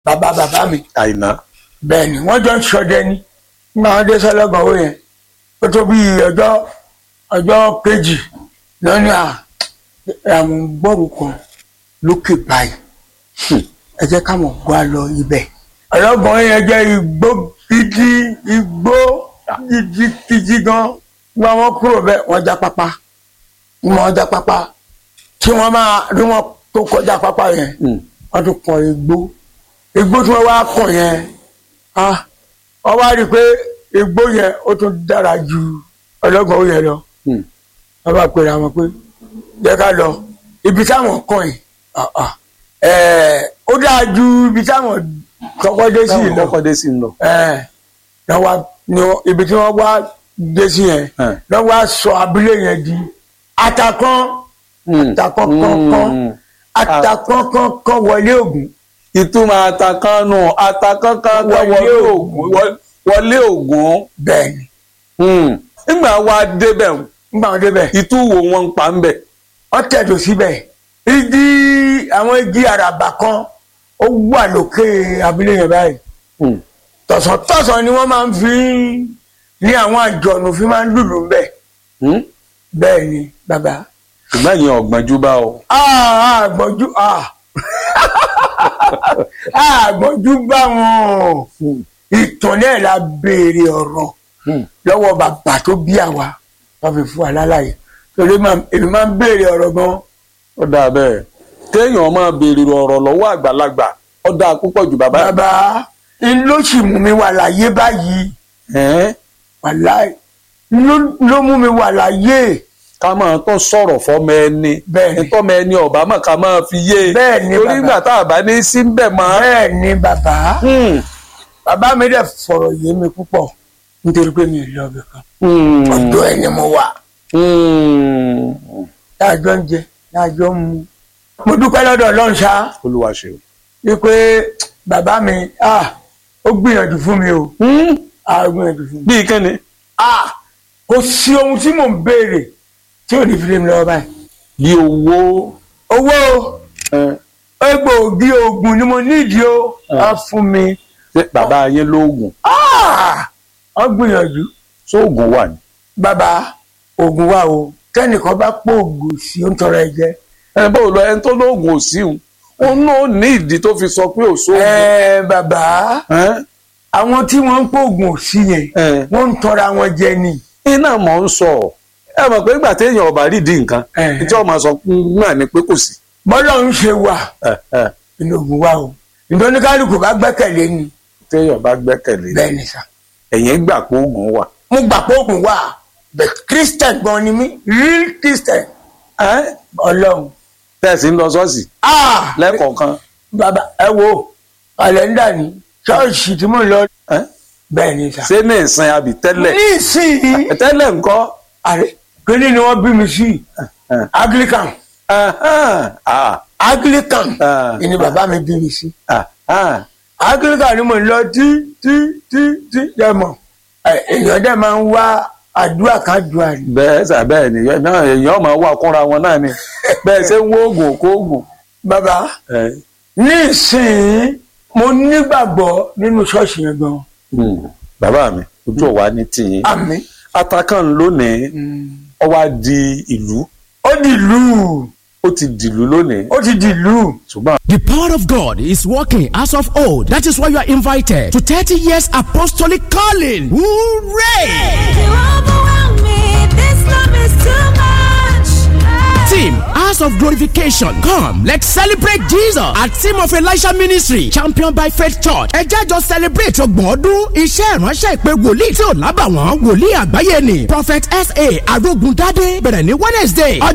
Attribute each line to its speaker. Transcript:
Speaker 1: bàbá bàbá mi
Speaker 2: àìná
Speaker 1: bẹ́ẹ̀ ni wọ́n jọ ń ṣọdẹ ní nígbà wọn dé sọlọ́gbọ̀n owó yẹn ó tó bí ọjọ́ ọjọ́ kejì lọ́ní à àwọn gbọ́rù kan lókè báyìí ẹ jẹ́ káwọn gbọ́ á lọ ibẹ̀ ọlọ́gbọ̀n yẹn jẹ́ igbó gidi igbó gidi gidi gan nígbà wọn kúrò bẹ́ẹ̀ wọ́n já pápá nígbà wọn já pápá tí wọ́n máa rí wọn tó kọjá pápá yẹn wọ́n tún kọ igbó igbó tí wọ́n wá kàn yẹn ah wọ́n wá rí i pé igbó yẹn ó tún dára ju ọlọ́gbọ̀n ó yẹn lọ wọ́n bá pèrè àwọn pé jẹ́ ká lọ ibi táwọn kàn yìí ah, ah, eh, ó dáa ju ibi táwọn kọ́kọ́ dé sí
Speaker 2: táwọn
Speaker 1: yìí lọ
Speaker 2: kọ́kọ́ dé sí ń lọ.
Speaker 1: Eh, náà wá ní wọ́n- ibi tí wọ́n wá dé sí yẹn
Speaker 2: Eh.
Speaker 1: náà wá sọ abúlé yẹn di atakán atakọ́kọ́kọ́ atakọ́kọ́kọ́ wọlé ògùn
Speaker 2: ìtumọ̀ àtàkánu àtàkánkán
Speaker 1: Wọlé
Speaker 2: wọlé
Speaker 1: Ògún.
Speaker 2: ògùn wọ- wọlé ògùn.
Speaker 1: bẹ́ẹ̀ ni
Speaker 2: Hmm. nígbà wa débẹ̀
Speaker 1: nígbà wọn débẹ̀
Speaker 2: ìtú wo wọn ń pa ń bẹ̀.
Speaker 1: wọ́n tẹ̀dọ̀ síbẹ̀ igi àwọn igi àràbà kan ó wà lókè abúlé yẹn báyìí
Speaker 2: Hmm.
Speaker 1: tọ̀sán tọ̀sán ni wọ́n máa ń fi ní àwọn àjọ̀nù fi máa ń lùlù ń bẹ̀
Speaker 2: Hmm.
Speaker 1: bẹ́ẹ̀ ni bàbá
Speaker 2: ṣùgbọ́n ìyẹn ọ̀gbọ́njú bá o.
Speaker 1: Ah, àgbọ̀njú ah. àgbọ̀njú bá wọn ìtàn náà la béèrè ọ̀rọ̀
Speaker 2: Hmm.
Speaker 1: lọ́wọ́ bàbá tó bí àwa wọ́n fi fún wa lálàyé torí máa- èmi máa ń béèrè ọ̀rọ̀ gan
Speaker 2: ó dáa bẹ́ẹ̀ kéèyàn máa béèrè ọ̀rọ̀ lọ́wọ́ àgbàlagbà ó dáa púpọ̀ jù bàbá.
Speaker 1: bàbá n ló sì mú mi wà láyé báyìí
Speaker 2: Ẹ̀ẹ́n,
Speaker 1: wàláì ló ló mú mi wà láyé
Speaker 2: ká máa tó sọ̀rọ̀ fọ́mọ ẹni
Speaker 1: Bẹ́ẹ̀ ni.
Speaker 2: ìtọ́mọ ẹni ọ̀bá mọ̀ ká máa fi yé e
Speaker 1: Bẹ́ẹ̀ ni,
Speaker 2: torí
Speaker 1: bàbá.
Speaker 2: ìgbà tá a bá ní sí ń bẹ̀ mọ́.
Speaker 1: bẹ́ẹ̀ ni bàbá
Speaker 2: Hmm.
Speaker 1: bàbá mi dẹ̀ fọ̀rọ̀ yé mi púpọ̀ nítorí pé mi ò lọ ibì kan
Speaker 2: Hmm.
Speaker 1: ọ̀dọ̀ ẹ̀ ni mo wà.
Speaker 2: Hmm.
Speaker 1: láàjọ ń jẹ láàjọ ń mu. mo dúpẹ́ lọ́dọ̀ ọlọ́run ṣá
Speaker 2: olúwa ṣe o.
Speaker 1: wípé bàbá mi ah, ó gbìyànjú fún mi o
Speaker 2: Hmm.
Speaker 1: ah, ó gbìyànjú fún mi.
Speaker 2: bíi kíni.
Speaker 1: ah, kò sí ohun tí mò ń béèrè tí ò ní fi lé mi lọ́wọ́ báyìí.
Speaker 2: bí owó.
Speaker 1: owó
Speaker 2: ẹ̀,
Speaker 1: egbòogi oògùn ni mo nídìí o á fún mi.
Speaker 2: ṣé bàbá yẹn lóògùn
Speaker 1: Ah, ó gbìyànjú
Speaker 2: sóògùn wà ní.
Speaker 1: bàbá oògùn wa o kẹ́nìkan bá pò oògùn sí ó ń tọrọ ẹ jẹ.
Speaker 2: ẹ bó lọ ẹni tó lóògùn ò sí òun òun náà ní ìdí tó fi sọ pé ò sóògùn.
Speaker 1: ẹ bàbá
Speaker 2: Ẹ́,
Speaker 1: àwọn tí wọ́n ń pò oògùn sí yẹn
Speaker 2: ẹ̀.
Speaker 1: wọ́n ń tọrọ àwọn jẹ ni.
Speaker 2: iná mọ̀ ń sọ ẹ mọ̀ pé ìgbà téèyàn ọba rídìí nǹkan
Speaker 1: Ẹ̀.
Speaker 2: tí ọmọ sọ náà ni pé kò sí.
Speaker 1: bọ́lá ń ṣe wà
Speaker 2: Ẹ̀, ẹ̀,
Speaker 1: inú ogun wa o nítorí kálukú bá gbẹ́kẹ̀lé ni
Speaker 2: téèyàn bá gbẹ́kẹ̀lé
Speaker 1: bẹ́ẹ̀ ni sà.
Speaker 2: ẹ̀yìn gbà pé oògùn wà.
Speaker 1: mo gbà pé ogun wà but christian gan ni mí real christian
Speaker 2: Ẹ́,
Speaker 1: ọlọ́run.
Speaker 2: tẹ̀sí ń lọ ṣọ́ọ̀ṣì
Speaker 1: ah
Speaker 2: lẹ́kọ̀ọ̀kan.
Speaker 1: bàbá ẹ wo kàlẹ́ndà ni ṣọ́ọ̀ṣì tí mò ń lọ
Speaker 2: Ẹ́,
Speaker 1: bẹ́ẹ̀ ni sà.
Speaker 2: ṣé ní ìsìn àbí tẹ́lẹ̀
Speaker 1: ní ìsìn
Speaker 2: tẹ́lẹ̀ ńkọ́.
Speaker 1: àrẹ kíní ni wọ́n bí mi sí
Speaker 2: Ẹ̀,
Speaker 1: anglican
Speaker 2: ahán, ah,
Speaker 1: anglican
Speaker 2: Ah.
Speaker 1: ni bàbá mi bí mi sí.
Speaker 2: ah, ah.
Speaker 1: anglican ni mo ń lọ tí tí tí tí dẹ̀ mọ̀ ẹ, èèyàn dẹ̀ máa ń wá àdúrà kan dùn àná.
Speaker 2: bẹ́ẹ̀ sà bẹ́ẹ̀ ni náà èèyàn máa wà kúnra wọn náà ni bẹ́ẹ̀ ṣe ń wo oògùn kó oògùn.
Speaker 1: bàbá
Speaker 2: Ẹ̀,
Speaker 1: ní ìsìn mo nígbàgbọ́ nínú ṣọ́ọ̀ṣì yẹn gan
Speaker 2: hmm, bàbá mi ojú ọ̀wá ní tìyín.
Speaker 1: àmì
Speaker 2: atakan lónìí ó wá di ìlú
Speaker 1: ó di ìlú
Speaker 2: ó ti dìlú lónìí
Speaker 1: ó ti di ìlú
Speaker 2: ṣùgbọ́n
Speaker 3: The power of God is working as of old. That is why you are invited to 30 years apostolic calling. Hooray!
Speaker 4: You overwhelm me. This love is too much.
Speaker 3: Team House of Glorification. Come, let's celebrate Jesus at Team of Elisha Ministry, championed by Faith Church. Ẹ jẹ́ jọ celebrate ọgbọ̀n ọdún iṣẹ́ ìránṣẹ́ ìpè wòlíì tí ò lábàwọ́n wòlíì àgbáyé ni. Prophet S.A. Arógundádé bẹ̀rẹ̀ ní Wednesday.